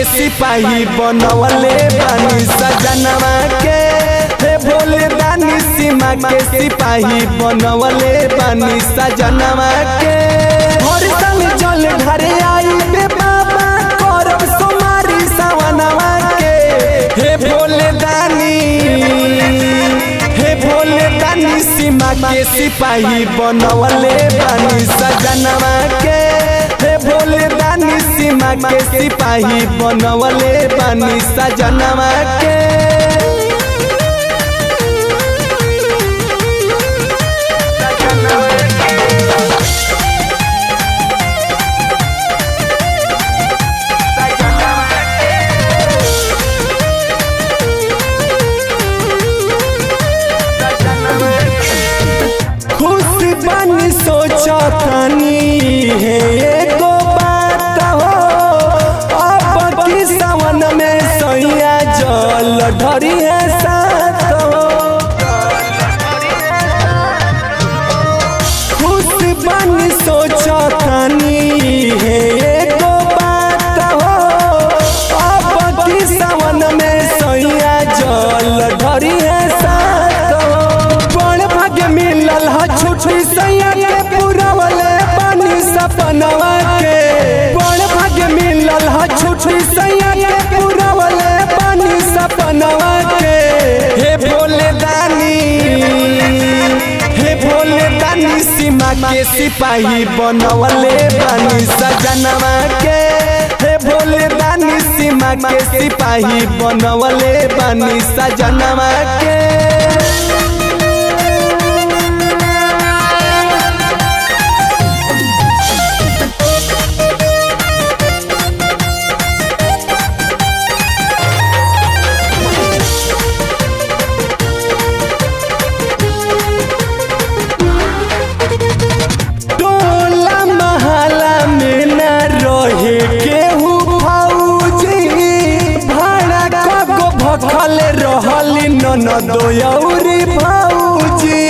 सिपाही बनवले बानी सजनवा के हे भोले दानी सीमा के सिपाही बनवले बानी सजनवा के हर साल जल घरे आई बे बाबा करब सोमारी सवनवा के हे भोले दानी हे भोले दानी सीमा के सिपाही बनवले बानी सजनवा के हे भोले दानी सीमा के सिपाही बनवले बानी सजनवा के खुश बनी सोचतनी है एगो बात हो अब की सावन में सैया जल ढरी है साथ हो खुश बनी सोचतनी है एगो बात हो अब की सावन में सैया जल ढरी है साथ हो बड़ भाग्य मिलल ह छुट्टी सैया के पुरवले पानी सपनवा के बड़ भाग्य मिलल ह छुट्टी सैया के पुरवले पानी सपनवा के हे भोले दानी हे भोले दानी सीमा के सिपाही बनवले बानी सजनवा के हे भोले दानी सीमा के सिपाही बनवले बानी सजनवा के टोला महला में न रहे केहू फौजी भाड़ा कगो भखल रहली ननद यौरी फौजी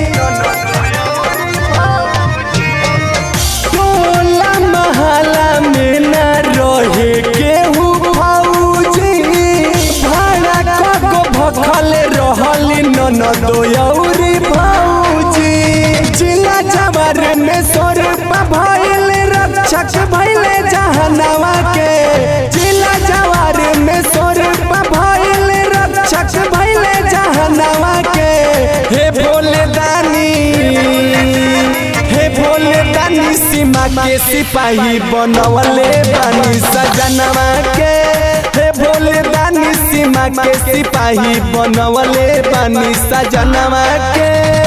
टोला महला में न रहे केहू फौजी भाड़ा कगो भखल रहली ननद यौरी फौजी जिला जबर में सोर भइल रक्षक भइले जहनवा के जिला जवार में सोर भइल रक्षक भइले जहनवा के हे भोले दानी हे भोले दानी सीमा के सिपाही बनवले बानी सजनवा के हे भोले दानी सीमा के सिपाही बनवले बानी सजनवा के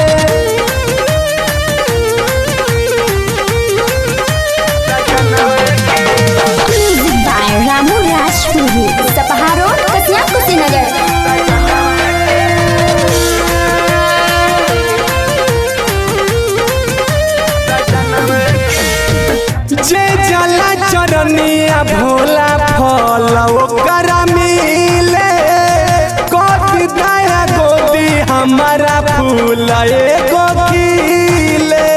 Music by Ramu Rajpuri. Sapahar Road, Kasiang Kusinagar. जे जला चरनिया भोला फल ओकर मिले कथी दया गोदी हमारा फूल एगो खिले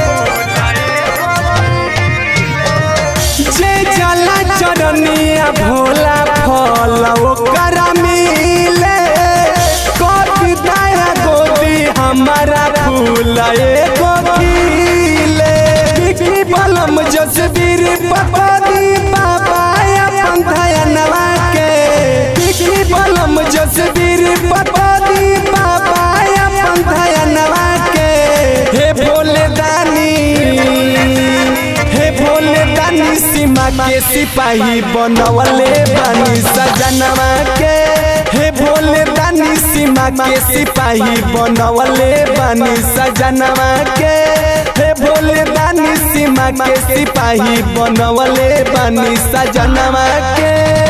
जे जला चरनिया भोला फल ओकर मिले कथी दया गोदी हमारा फूल एगो खिले बिक्री बलम जसबीर पपदी बाबा अपन धयनवा के बिक्री बलम जसबीर पपदी बाबा अपन धयनवा के हे भोले दानी हे भोले दानी सीमा के सिपाही बनवले बानी सजनवा के हे भोले दानी सीमा के सिपाही बनवले बानी सजनवा के हे भोले दानी सीमा के सिपाही बनवले बानी सजनवा के